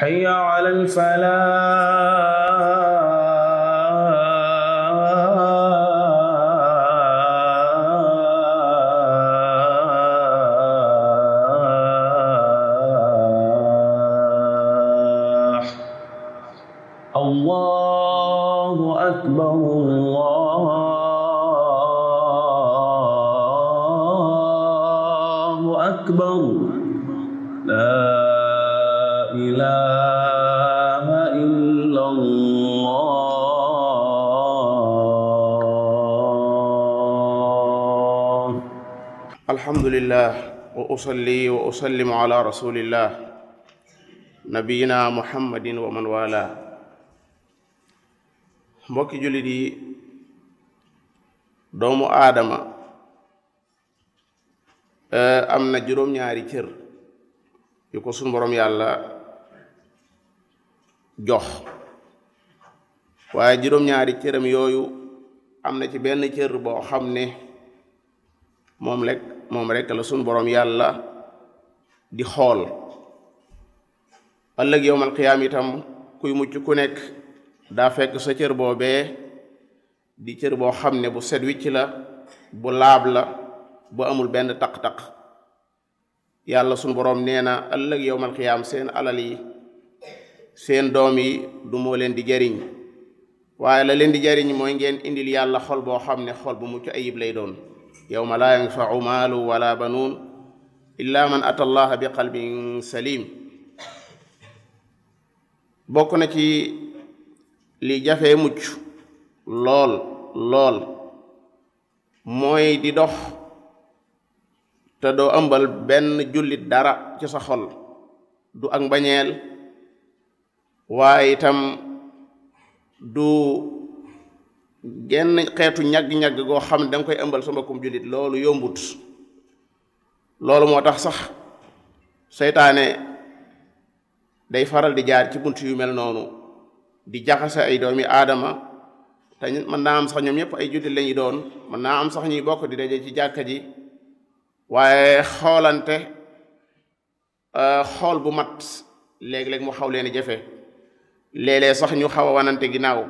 حي على الفلاح الله أكبر الله أكبر لا إله إلا الله الحمد لله وأصلي وأسلم على رسول الله نبينا محمد ومن والاه mbokki jullit yi doomu aadama am na juróom-ñaari cër yu ko sunu borom yàlla jox waaye juróom-ñaari cëram yooyu am na ci benn cër boo xam ne moom rek moom rek la sunu borom yàlla di xool ëllëg yowmal qiyaam itam kuy mucc ku nekk daa fekk sa cër boobee di cër boo xam ne bu set wicc la bu laab la bu amul benn taq-taq yàlla sunu boroom nee na ëllëg yowmal qiyaam seen alal yi seen doom yi du moo leen di jariñ waaye la leen di jariñ mooy ngeen indil yàlla xol boo xam ne xol bu mucc ayib lay doon yowma laa yanfau maalu wala banuun illa man ata allaha bi qalbin salim bokk na ci li jafee mucc lool lool mooy di dox te doo ëmbal benn jullit dara ci sa xol du ak mbañeel waaye itam du genn xeetu ñagg-ñagg goo xam ne danga koy ëmbal sa mbokkum jullit loolu yombut loolu moo tax sax seytaane day faral di jaar ci bunt yu mel noonu di jaxase ay doomi aadama te mën naa am sax ñoom ñëpp ay jullit lañuy doon mën naa am sax ñuy bokk di daje ci jàkka ji waaye xoolante xool bu mat léeg-léeg mu xaw leen jafe léeg-léeg sax ñu xaw a wanante ginnaaw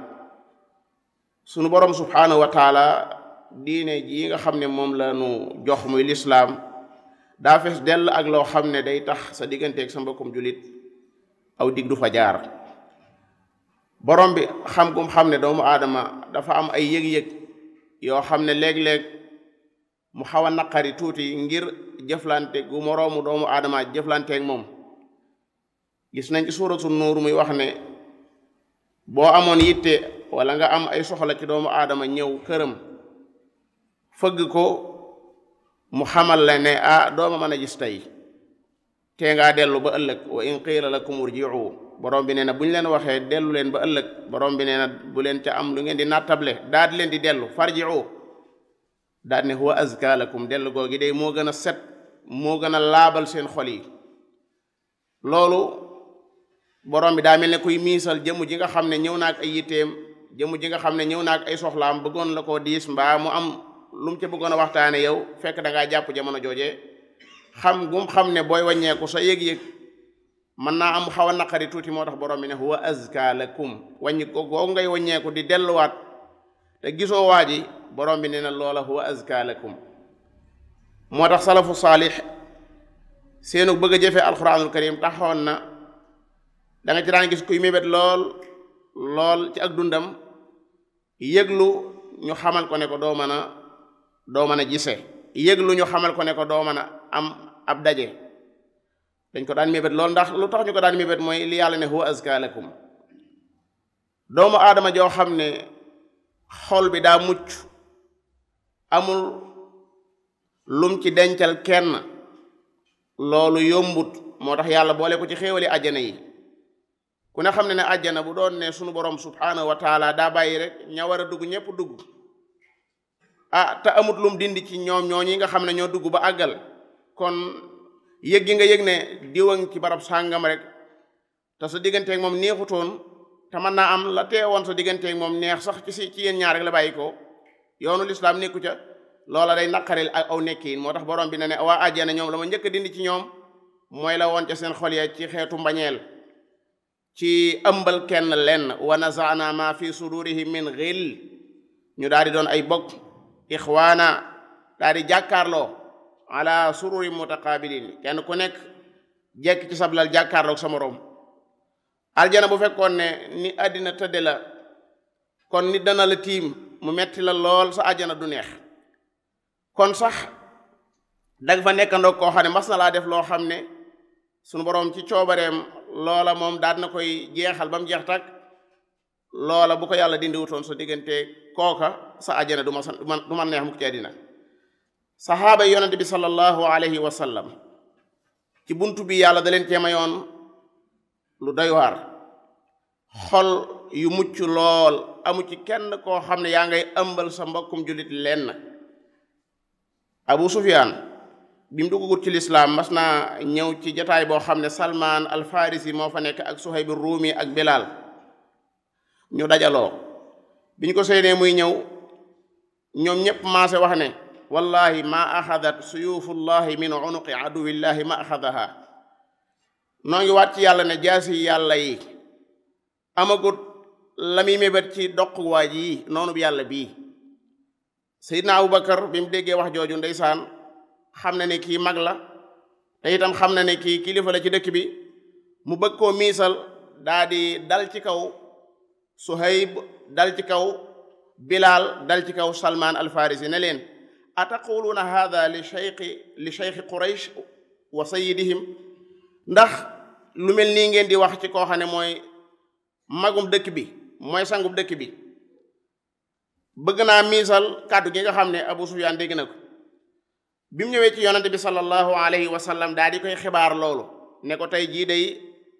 sunu borom subhaanahu wa taala diine ji nga xam ne moom la nu jox muy lislaam daa fees dell ak loo xam ne day tax sa digganteeg sa mbokkum jullit aw dig du fa jaar borom bi xam gum xam ne doomu aadama dafa am ay yëg-yëg yoo xam ne léeg-léeg mu xaw a naqari tuuti ngir jëflante gu moroomu doomu aadama jëflanteeg moom gis nañ ci suuratu nuur muy wax ne boo amoon yitte wala nga am ay soxla ci doomu aadama ñëw këram fëgg ko mu xamal la ne ah dooma mën a gis tey tee ngaa dellu ba ëllëg wa in qiila lakum urji'u borom bi nee na bu ñu leen waxee dellu leen ba ëllëg borom bi nee na bu leen ca am lu ngeen di nattable daal di leen di dellu farji'u daal ne huwa azka lakum dellu googi day moo gën a set moo gën a laabal seen xol yi loolu borom bi daa mel ne kuy miisal jëmm ji nga xam ne ñëw naak ay yitteem jëmm ji nga xam ne ñëw naak ay soxlaam bëggoon la koo diis mbaa mu am lu mu ca bëggoon a waxtaane yow fekk da ngaa jàpp jamono jooje xam gum xam ne booy wàññeeku sa yëg-yëg mën naa am xaw a naqari tuuti moo tax borom bi ne huwa azka lakum wàññi ko googu ngay wàññeeku di delluwaat te gisoo waa ji borom bi nee na loola huwa azka lakum moo tax salafu saalix seenu bëgg a jëfee alquranul karim taxoon na da nga ci daan gis kuy mébét lool lool ci ak dundam yëglu ñu xamal ko ne ko doo mën a doo mën a gise yëglu ñu xamal ko ne ko doo mën a am ab daje dañ ko daan mébét lool ndax lu tax ñu ko daan mébét mooy li yàlla ne huwa azka lakum doomu aadama joo xam ne xol bi daa mucc amul lum ci dencal kenn loolu yombut moo tax yàlla boole ko ci xéewali àjjana yi ku ne xam ne ne àjjana bu doon ne sunu borom subhaanahu wa taala daa bàyyi rek ña war a dugg ñépp dugg ah te amut lum dindi ci ñoom ñoo ñi nga xam ne ñoo dugg ba àggal kon yëg gi nga yëg ne diwang ci barab sàngam rek te sa digganteeg moom neexutoon te mën naa am la teewoon sa digganteeg moom neex sax ci si ci yéen ñaar rek la bàyyi ko yoonu lislaam nekku ca loola day naqaril ak aw nekkiin moo tax borom bi ne ne waa àjjana ñoom la ma njëkk a dindi ci ñoom mooy la woon ca seen xol ya ci xeetu mbañeel ci ëmbal kenn lenn wa nazaana ma fi sudurihim min xill ñu daal di doon ay bokk ixwaana daal di jàkkaarloo ala sururi mutaqabilin kenn ku nekk jekk ci sablal jàkkaarloog sa moroom aljana bu fekkoon ne ni àddina tëdde la kon nit dana la tiim mu metti la lool sa àjjana du neex kon sax danga fa nekkandoog koo xam ne mas na laa def loo xam ne sunu boroom ci coobareem loola moom daal na koy jeexal ba mu jeex tak loola bu ko yàlla dindi wutoon sa diggante kooka sa àjjana du ma sa du ma neex mukk ci àddina saxaaba yi yonente bi sallallahu alayhi wa sallam ci buntu bi yàlla da leen cee mayoon lu doy waar xol yu mucc lool amu ci kenn koo xam ne yaa ngay ëmbal sa mbokkum jullit lenn abu sufyaan bi mu duggagut ci lislaam mas naa ñëw ci jataay boo xam ne salmaan alfarisi moo fa nekk ak suhayb ruumi ak bilal ñu dajaloo bi ñu ko séenee muy ñëw ñoom ñépp maase wax ne wallahi ma axadat suyufullahi min unuqi aduwillahi ma axadaha noo ngi waat ci yàlla ne jaasi yàlla yi amagut la muy mébét ci doq waaj yi noonu yàlla bii Seydina Abubakar bi mu déggee wax jooju ndeysaan xam na ne kii mag la te itam xam na ne kii kilifa la ci dëkk bi mu bëgg koo miisal daa di dal ci kaw Suhayb dal ci kaw Bilal dal ci kaw Salman al-Farisi ne leen ataquluuna hada li cheikhi li cheikhi Quraysh wa sayidihim ndax lu mel nii ngeen di wax ci koo xam ne mooy magum dëkk bi mooy sangub dëkk bi bëgg naa miisal kàddu gi nga xam ne Abu Sufyaan dégg na ko bi mu ñëwee ci yonante bi sallallahu alayhi wa sallam daal di koy xibaar loolu ne ko tey jii day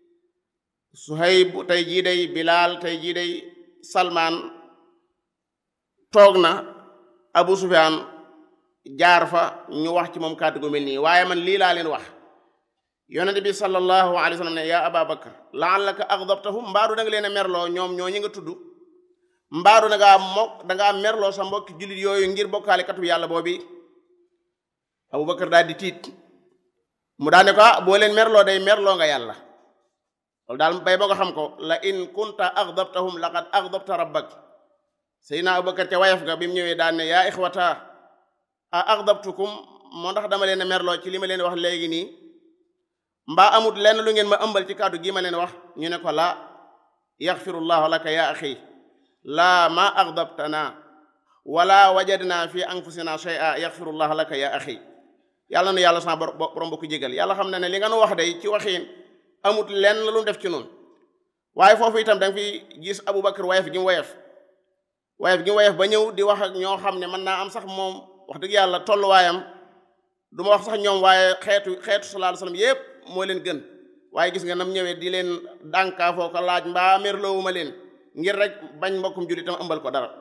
Suhayb tey jii day Bilaal tey jii day Salmaan toog na Abu Sufyaan jaar fa ñu wax ci moom kàddu gu mel nii waaye man lii laa leen wax yonente bi sallallahu alayhi wa sallam ne yaa aba bakar laallaka aghdabtahum mbaadu da nga leen a merloo ñoom ñoo ñi nga tudd mbaadu da ngaa mokk da ngaa merloo sa mbokki jullit yooyu ngir bokkaale katu yàlla boobi abu bakar daal di tiit mu daal ne ko ah boo leen merloo day merloo nga yàlla loolu daal bay boo nga xam ko la in kunta aghdabtahum laqad aghdabta rabbak seydina abu bakar ca wayaf ga bi mu ñëwee daal ne yaa ixwata a aghdabtukum moo ndax dama leen a merloo ci li ma leen wax léegi nii mbaa amut lenn lu ngeen ma ëmbal ci kàddu gi ma leen wax ñu ne ko laa yaxfirullahu laka ya axi laa ma aghdabtana wala wajadna fi anfusina shay'a yaxfirullahu laka ya axi yàlla nu yàlla sa borom bokku jégal yàlla xam na ne li nga nu wax day ci waxiin amut lenn lu mu def ci noonu waaye foofu itam da nga fi gis Abubakar wayef gi mu wayef wayef gi mu wayef ba ñëw di wax ak ñoo xam ne mën naa am sax moom wax dëgg yàlla tolluwaayam du ma wax sax ñoom waaye xeetu xeetu sallallahu alayhi wasallam yépp moo leen gën waaye gis nga nam ñëwee di leen dànkaafoo ko laaj mbaa merloowuma leen ngir rek bañ mbokkum jullitam ëmbal ko dara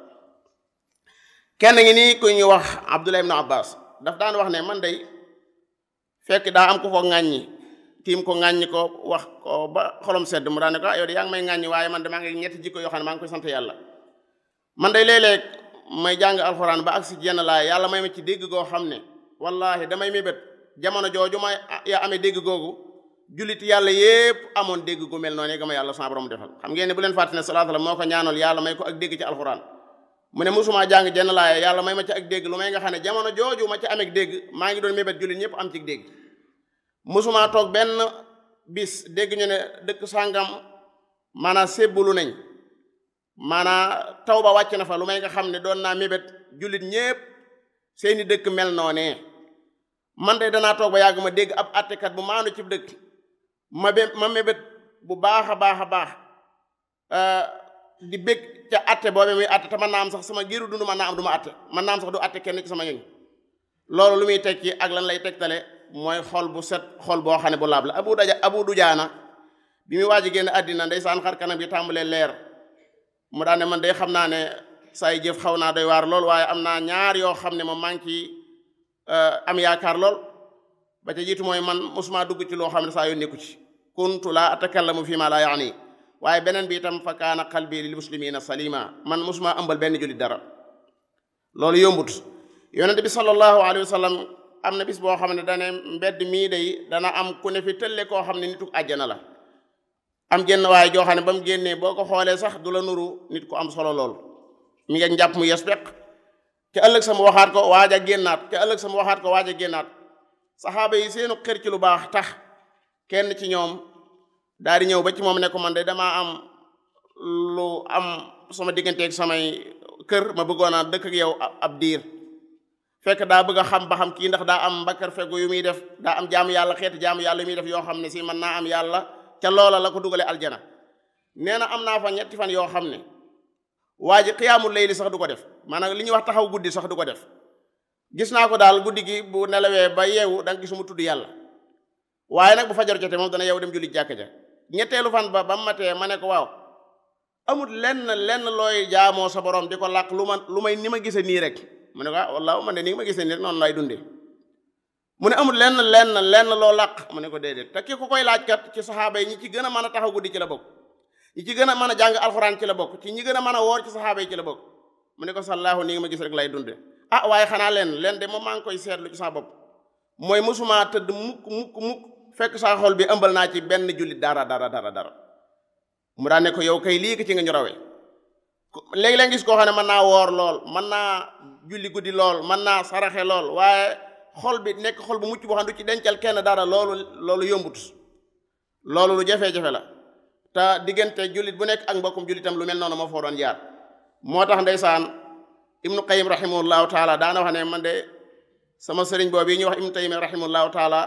kenn ngi nii ku ñu wax Abdullah ibn Abbas daf daan wax ne man day fekk daa am ku ko ŋàññi tiim ko ŋàññi ko wax ko ba xolom sedd mu daan ne ko ah yow de yaa ngi may ŋàññi waaye man de maa ngi ñetti jikko yoo xam ne maa ngi koy sant yàlla man day léeg-léeg may jàng alxuraan ba agsi jenn laay yàlla may ma ci dégg goo xam ne wallahi damay mébét jamono jooju ma yaa amee dégg googu jullit yàlla yépp amoon dégg gu mel noonu ga ma yàlla sama borom defal xam ngeen ne bu leen fàtte ne salaatu la moo ko ñaanal yàlla may ko ak dégg ci alxuraan mu ne musuma jàng jenn laaya yàlla may ma ci ak dégg lu may nga xam ne jamono jooju ma ci amee dégg maa ngi doon mébét jullit ñëpp am ci dégg musuma toog benn bis dégg ñu ne dëkk sàngam maanaa sébbulu nañ maanaa taw ba wàcc na fa lu may nga xam ne doon naa mébét jullit ñépp seeni dëkk mel noonee man de danaa toog ba yàgg ma dégg ab attekat bu maandu ci dëkk ma be ma mébét bu baax a baax a baax di bég ca atte boobe muy atte te mën naa am sax sama giiru dund mën naa am du ma atte mën naa am sax du atte kenn ci sama ñoñ loolu lu muy tekki ak lan lay tegtale mooy xol bu set xol boo xam ne bu laab la abu daja abu dujaana bi muy waaj a génn àddina ndeysaan xar kanam bi tàmbalee leer mu daan ne man day xam naa ne say jëf xaw naa doy waar lool waaye am naa ñaar yoo xam ne moom maa ngi ciy am yaakaar lool ba ca jiitu mooy man mosuma dugg ci loo xam ne saa yoo nekku ci kuntu laa atakallamu fi ma laa yaani waaye beneen bi itam fa kaana qalbi lil muslimina salima man mosuma ëmbal benn jullit dara loolu yombut yonente bi sallallahu alayhi wa sallam am na bis boo xam ne dane mbedd mii day dana am ku ne fi tëlle koo xam ne nitu àjjana la am jenn waaye joo xam ne ba mu génnee boo ko xoolee sax du la nuru nit ku am solo lool mi ngi njàpp mu yes peq ca ëllëg sama waxaat ko waaj a génnaat ca ëllëg sama waxaat ko waaj a génnaat saxaaba yi seenu xër ci lu baax tax kenn ci ñoom daal di ñëw ba ci moom ne ko man de damaa am lu am sama digganteeg samay kër ma bëggoon a dëkk ak yow ab diir fekk daa bëgg a xam ba xam kii ndax daa am mbakkar fegu yu muy def daa am jaamu yàlla xeeti jaamu yàlla yu muy def yoo xam ne si mën naa am yàlla ca loola la ko dugale aljana nee na am naa fa ñetti fan yoo xam ne waa ji xiyaamul layli sax du ko def maanaam li ñuy wax taxaw guddi sax du ko def gis naa ko daal guddi gi bu nelawee ba yeewu da nga gis mu tudd yàlla waaye nag bu fajar jotee moom dana yeewu dem julli jàkka ja ñetteelu fan ba ba mu matee ma ne ko waaw amul lenn lenn looy jaamoo sa borom di ko làq lu ma lu may ni ma gisee nii rek mu ne ko ah wallaahu man de ni ma gisee nii rek noonu lay dundee mu ne amul lenn lenn lenn loo làq mu ne ko déedéet te ki ku koy laaj kat ci saxaaba yi ñi ci gën a mën a taxaw guddi ci la bokk ñi ci gën a mën a jàng alxuraan ci la bokk ci ñi gën a mën a woor ci saxaaba yi ci la bokk mu ne ko sallaahu ni nga ma gis rek lay dunde ah waaye xanaa leen leen de moom maa ngi koy seetlu ci sa bopp mooy mosuma tëdd mukk mukk mukk fekk saa xol bi ëmbal naa ci benn jullit dara dara dara dara mu daan ne ko yow kay lii ko ci nga ñu rawee léegi-léeg gis koo xam ne mën naa woor lool mën naa julli guddi lool mën naa saraxe lool waaye xol bi nekk xol bu mucc boo xam du ci dencal kenn dara loolu loolu yombut loolu lu jafe-jafe la te diggante jullit bu nekk ak mbokkum jullitam lu mel noonu moo foo doon jaar moo tax ndeysaan ibnu qayim rahimahullahu taala daana wax ne man de sama sëriñ boobu yi ñuy wax ibnu taymi rahimahullahu taala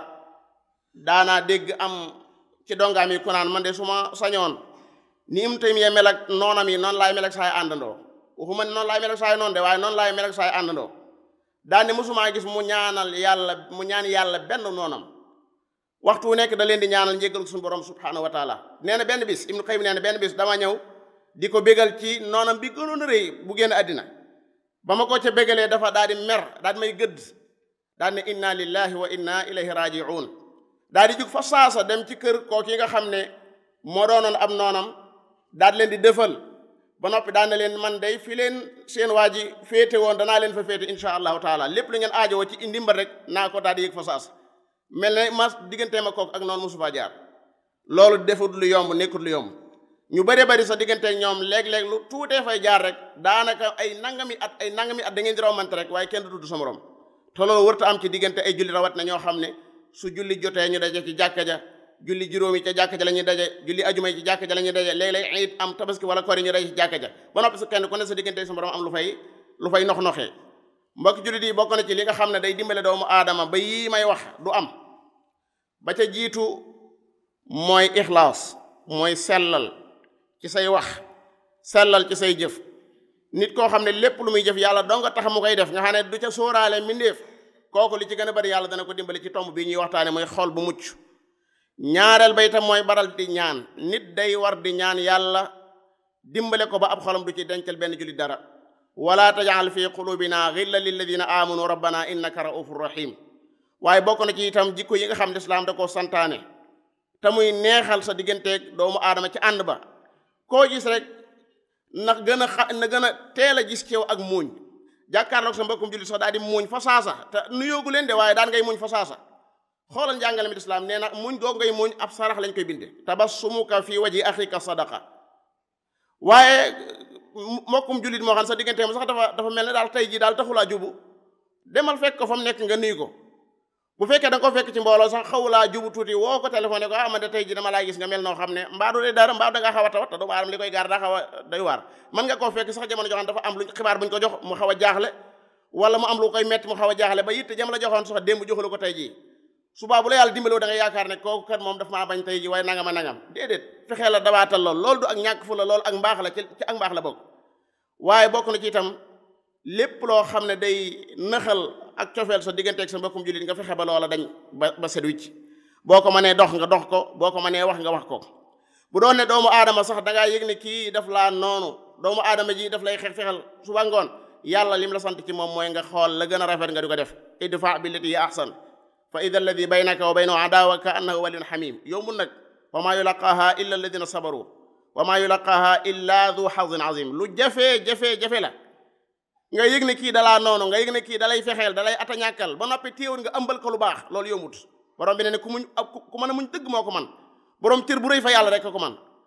daanaa dégg am ci dongaam yi ku naan man de su ma sañoon ni ibnu taymi mel ak noonam yi noonu laay mel ak saay àndandoo waxuma ne noonu laay mel ak saay noonu de waaye noonu laay mel ak saay àndandoo daan ne mosumaa gis mu ñaanal yàlla mu ñaan yàlla benn noonam waxtu wu nekk da leen di ñaanal njéggal suñu borom subhanahu wa taala nee na benn bis ibnu qayyim nee na benn bis dama ñëw di ko bégal ci noonam bi gënoon a rëy bu génn àddina ba ma ko ca bégalee dafa daal di mer daal di may gëdd daal ne inna lillahi wa inna ilayhi raji'un daal di jug fa saasa dem ci kër kooku yi nga xam ne moo doonoon ab noonam daal leen di dëfal ba noppi daan na leen man day fi leen seen waa ji féete woon danaa leen fa féete insha allahu taala lépp lu ngeen aajowoo ci ndimbal rek naa ko daal di yëg fa saas mel ne ma diggantee ma kook ak noonu mosu faa jaar loolu defut lu yomb nekkut lu yomb ñu bëree bëri sa digganteeg ñoom léeg-léeg lu tuutee fay jaar rek daanaka ay nangami at ay nangami at da ngeen di rawmante rek waaye kenn du tudd sa morom te loolu wërta am ci diggante ay julli rawat na ñoo xam ne su julli jotee ñu daje ci jàkka ja julli juróomi ca jàkka ja la ñuy daje julli ajuma yi ci jàkka ja la ñuy daje léeg-léeg it am tabaski wala kori ñu daje ci jàkka ja ba noppi su kenn ku ne sa diggante sa borom am lu fay lu fay nox noxee mbokk jullit yi bokk na ci li nga xam ne day dimbale doomu aadama ba yii may wax du am ba ca jiitu mooy ixlaas mooy sellal ci say wax sellal ci say jëf nit koo xam ne lépp lu muy jëf yàlla dong nga tax mu koy def nga xam ne du ca sóoraale mbindeef kooku li ci gën a bari yàlla dana ko dimbali ci tomb bii ñuy waxtaane mooy xol bu mucc ñaareel ba itam mooy baral di ñaan nit day war di ñaan yàlla dimbale ko ba ab xolam du ci dencal benn jullit dara wala tajal fi qulubina ghilla lilladina amanu rabbana innaka raufur rahim waaye bokk na ci itam jikko yi nga xam ne islaam da koo santaane te muy neexal sa digganteeg doomu aadama ci ànd ba koo gis rek ndax gën a xa na gën a teel a gis ci yow ak muuñ jàkkaarloog sa mbokkum jullit sax daal di muuñ fa saasa te nuyoogu leen de waaye daan ngay muuñ fa saasa xoolal njàngale mi islaam nee na muñ googu ngay muñ ab sarax lañ koy binde tabassumuka fi waji axika sadaqa waaye mbokkum jullit moo xam sa diggante mu sax dafa dafa mel ne daal tey jii daal taxulaa jubu demal fekk ko fa mu nekk nga nuyu ko bu fekkee da nga ko fekk ci mbooloo sax xawulaa jubu tuuti woo ko téléphoné ko ah man de tey jii dama laa gis nga mel noo xam ne mbaadu de dara mbaadu da ngaa xaw a tawat te doomu aadama li koy gaar daa xaw a doy waar mën nga koo fekk sax jamono joxoon dafa am lu xibaar buñ ko jox mu xaw a jaaxle wala mu am lu koy metti mu xaw a jaaxle ba yitte jam la joxoon sax démb joxulu ko tey jii subaa bu la yàlla dimbaloo da nga yaakaar ne kooku kat moom daf maa bañ tey ji waaye nangam a nangam déedéet fexee la dabaatal lool loolu du ak ñàkk fu la loolu ak mbaax la ci ci ak mbaax la bokk waaye bokk na ci itam lépp loo xam ne day nëxal ak cofeel sa digganteeg sa mbokkum jullit nga fexe ba loola dañ ba ba set wicc boo ko mënee dox nga dox ko boo ko mënee wax nga wax ko bu doon ne doomu aadama sax da ngaa yëg ne kii daf laa noonu doomu aadama ji daf lay xeex fexel suba ngoon yàlla lim la sant ci moom mooy nga xool la gën a rafet nga di ko def idfa billati hiya ahsan fa ida alladi baynaka wa baynahu adawa ka annahu waliyun xamim yombul nag wa maa yulaqaaha illa alladina sabaru wa maa yulaqaaha illa du xadin azim lu jafe jafe jafe la nga yëg ne kii dalaa noonu nga yëg ne kii dalay fexeel dalay atañàkkal ba noppi téewul nga ëmbal ko lu baax loolu yombut borom bi ne ne ku muñ ku mën a muñ dëgg moo ko man borom cër bu rëy fa yàlla rek ko man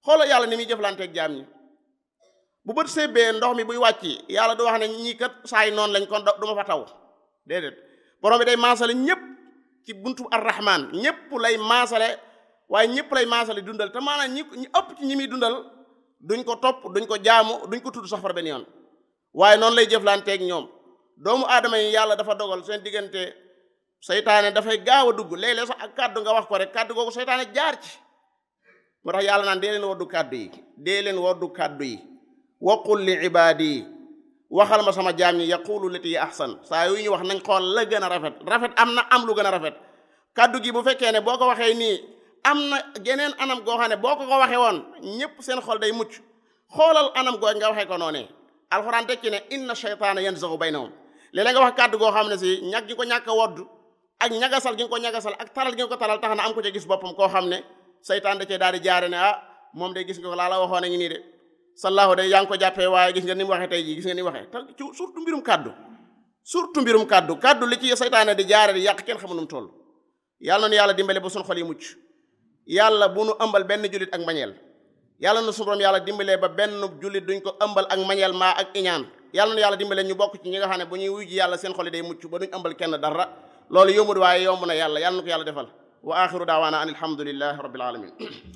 xoolal yàlla ni muy jëflanteeg jaam ñi bu bët sébbee ndox mi buy wàcc yàlla du wax ne ñii kat saay noonu lañ kon du ma fa taw déedéet borom bi day maasale ñëpp ci buntu arrahman ñëpp lay maasale waaye ñëpp lay maasale dundal te maanaam ñi ñi ëpp ci ñi muy dundal duñ ko topp duñ ko jaamu duñ ko tudd sax far benn yoon waaye noonu lay jëflanteeg ñoom doomu aadama yi yàlla dafa dogal seen diggante seytaane dafay gaaw a dugg léeg-léeg sax ak kàddu nga wax ko rek kàddu googu seytaane jaar ci moo tax yàlla naan dee leen woddu kàddu yi dee leen woddu kàddu yi waqul li ibaadi yi waxal ma sama jaam ñi yaqulu lati yi ahsan saa yu ñu wax nañ xool la gën a rafet rafet am na am lu gën a rafet kàddu gi bu fekkee ne boo ko waxee nii am na geneen anam goo xam ne boo ko ko waxee woon ñëpp seen xol day mucc xoolal anam goo nga waxee ko noonee alxuraan tekki ne inna shaytaana yanzagu baynahum léeg-léeg nga wax kàddu goo xam ne si ñag gi ko ñàkk a wodd ak ñagasal gi nga ko ñagasal ak taral gi nga ko taral tax na am ko ca gis boppam koo xam ne saytaan da cee daal di jaare ne ah moom day gis nga ko laa la waxoon a ngi nii de sallahu day yaa ngi ko jàppee waaye gis nga ni mu waxee tey jii gis nga ni mu waxee te ci surtout mbirum kàddu surtout mbirum kàddu kàddu li ci saytaane di jaare di yàq kenn xamu nu mu toll yàlla nu yàlla dimbale ba suñu xol yi mucc yàlla bu nu ëmbal benn jullit ak mbañeel yàlla na suñu borom yàlla dimbalee ba benn jullit duñ ko ëmbal ak mbañeel maa ak iñaan yàlla na yàlla dimbalee ñu bokk ci ñi nga xam ne bu ñuy wuy ji yàlla seen xol yi day mucc ba duñ ëmbal kenn dara loolu yombul waaye yomb na yàlla yàlla na ko yàlla defal wa axiru daawaana an alhamdulillahi rabbil alamin